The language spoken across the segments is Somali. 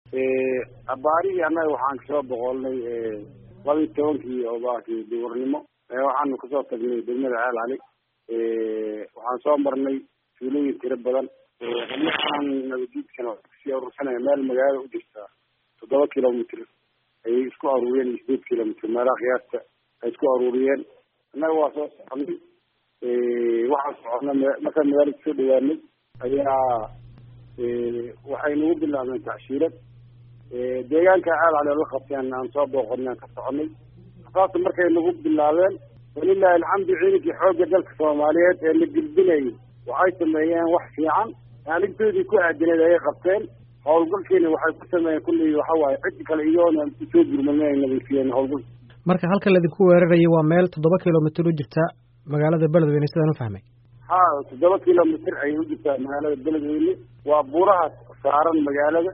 abaarihii annaga waxaan kasoo boqolnay laba iyo tobankii oo baakii duurnimo waxaanu kasoo tagnay degmada ceel cali waxaan soo marnay tuulooyin tiro badan xubnahaan nabadiidkana kasii urursanaya meel magaalada u jirta toddoba kilomitr ayay isku aruuriyeen iyo sideed kilomitr meelaha qiyaasta ay isku aruuriyeen annaga waa soo soconay waxaan soconnay markaan magaalada kusoo dhawaanay ayaa waxay nagu bilaabeen tacshiirad deegaanka ceel cali oo la qabteen aan soo booqonay aan ka soconay saas markay nagu bilaabeen walilahi alxamdu ciidankii xoogga dalka soomaaliyeed ee la gilbinayay waxay sameeyeen wax fiican maalintoodii ku aadineed ayay qabteen howlgalkiina waxay ku sameeyeen kullii waxa waaye cid kale iyoona usoo gurmadeen ay nadiifiyeen howlgal marka halka laidinku weerarayay waa meel toddoba kilomitr u jirta magaalada beledweyne sidaan u fahmay ha toddoba kilomitr ayay u jirtaa magaalada beledweyne waa buurahaas saaran magaalada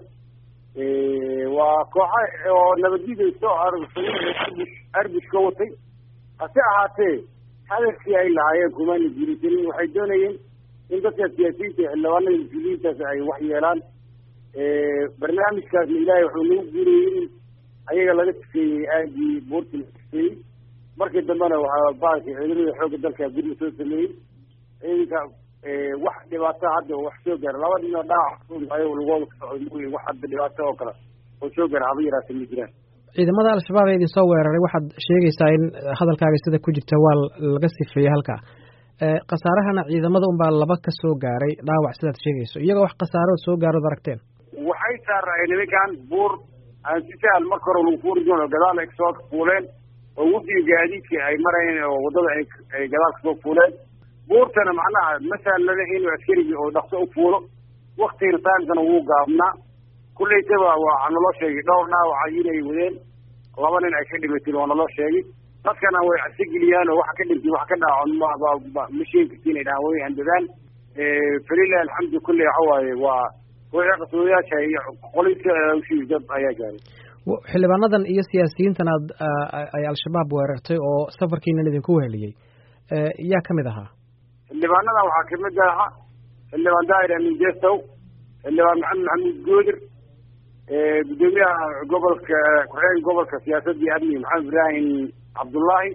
waa kooxa oo nabadgida soo arursaday arbush arbush ka watay hase ahaatee hadafkii ay lahaayeen kumana jirisanin waxay doonayeen in dadka siyaasiyiinta xildhibaanada mas-uuliyiintaas ay wax yeelaan barnaamijkaasna ilaahay wuxuu nagu guurayey in ayaga laga sifeeyey aagii buurti laga sifeeyey markii dambena waxaa baalki ciidamada xoogga dalka gurma soo sameeyey ciidanka wax dhibaato hadda wax soo gaara laba nin oo dhaawac ayo lugooda ka socda mooye wax hadda dhibaato oo kale oo soo gaara haba yaraata ma jiraan ciidamada al-shabaab ee idin soo weeraray waxaad sheegaysaa in hadalkaaga sida ku jirta waa laga sifeeyey halkaa khasaarahana ciidamada unbaa laba ka soo gaaray dhaawac sidaad sheegayso iyagoo wax khasaaroo soo gaarood aragteen waxay saaraayeen nimankan buur aan si sahal marka hore lagu fuuri doon oo gadaal ay kasoo fuuleen oo wadiga gaadiidka ay marayeen oo waddada ay ay gadaal kasoo fuuleen buurtana macnaha ma sahlana inuu askarigii oo dhaqso u fuulo waktigana taamkana wuu gaabnaa kullaytaba waa naloo sheegay dhowr dhaawaca inay wadeen laba nin ay ka dhimateen waa naloo sheegay dadkana way cabsigeliyaan oo waxa ka dhintay wax ka dhaaco ma sheegi karti inay dhahaan way handadaan falilahi alxamdu kulle waxa waaye waa wixii qasoodayaasha iyo qolisa dad ayaa gaaray xildhibaanadan iyo siyaasiyiintan aad ay al-shabaab weerartay oo safarkiinan idinku weheliyey yaa kamid ahaa xildhibaanadan waxaa kamid ahaa xildhibaan daahir amin jestow xildhibaan maxamed maxamuud goodir gudoomiyaha gobolka ku-xigeenka gobolka siyaasadii amni maxamed ibraahim cabdullaahi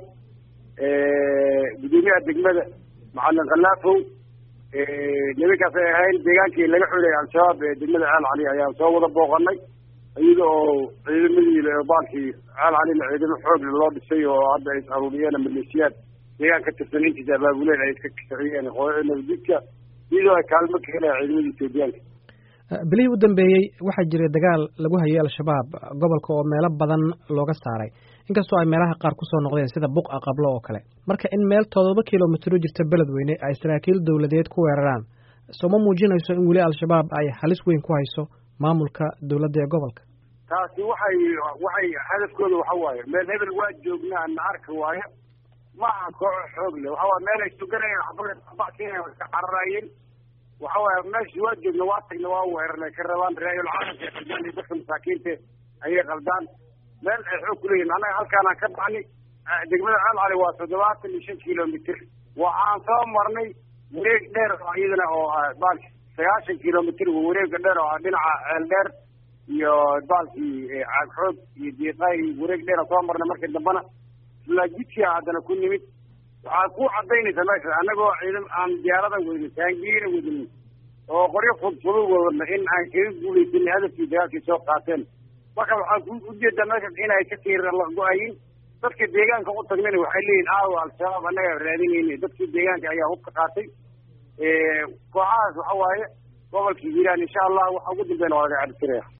gudoomiyaha degmada macalin khallaafow nimankaas ay ahayn deegaankii laga xulay al-shabaab ee degmada ceel cali ayaan soo wada booqanay iyada oo ciidamadii baalkii ceel calina ciidamo xoog loo dhisay oo hadda ay is aruuriyeen maleeshiyaad deegaan ka tirsan intiisa abaabuleen ay iska kiciyeen nabadjidka iyadoo ay kaalmo ka helayaan ciidamadii etoobiyaanka bilihii u dambeeyey waxaa jiray dagaal lagu hayay al-shabaab gobolka oo meelo badan looga saaray inkastoo ay meelaha qaar kusoo noqdeen sida buqa qablo oo kale marka in meel toddoba kilomitr u jirta beledweyne ay saraakiil dowladeed ku weeraraan soo ma muujinayso in weli al-shabaab ay halis weyn ku hayso maamulka dowladda ee gobolka taasi waxay waxay hadafkooda waxa waaye meel hebel waa joognaa na arka waayo ma aha kooxo xoog leh waxa waye meel ay suganayeen xababacsiina iska cararaayeen waxa waaye meesha waa joogna waa tagna waa weerarnay ka rabaan raayul caalamka ay qaldaan iyo dadka masaakiinta ayay qaldaan meel ay xoog kuleeyihin annaga halkaanaan ka baxnay degmada ceel cali waa toddobaatan iyo shan kilomitr waxaan soo marnay wareeg dheer oo iyadana oo baalki sagaashan kilomitr wareega dheer oo dhinaca ceel dheer iyo baalkii caagxoog iyo diiqaay wareeg dheer soo marnay markii dambena isla jidkia haddana ku nimid waxaa ku cadaynaysa meesha annagoo ciidam aan diyaarada wadin taangiina wadin oo qoryo fudfudud wadana in aan kaga guulaysanay hadafkii dagaalkii soo qaateen marka waxaan ku ujeedaa meeshaas inay ka sii go-ayin dadka deegaanka u tagnayna waxay leeyihin aawo al-shabaab annaga raadinayna dadkii deegaanka ayaa hubka qaatay kooxahaas waxa waaye gobolka hiiraan insha allah waxa ugu dambeyn waa laga cabtiraya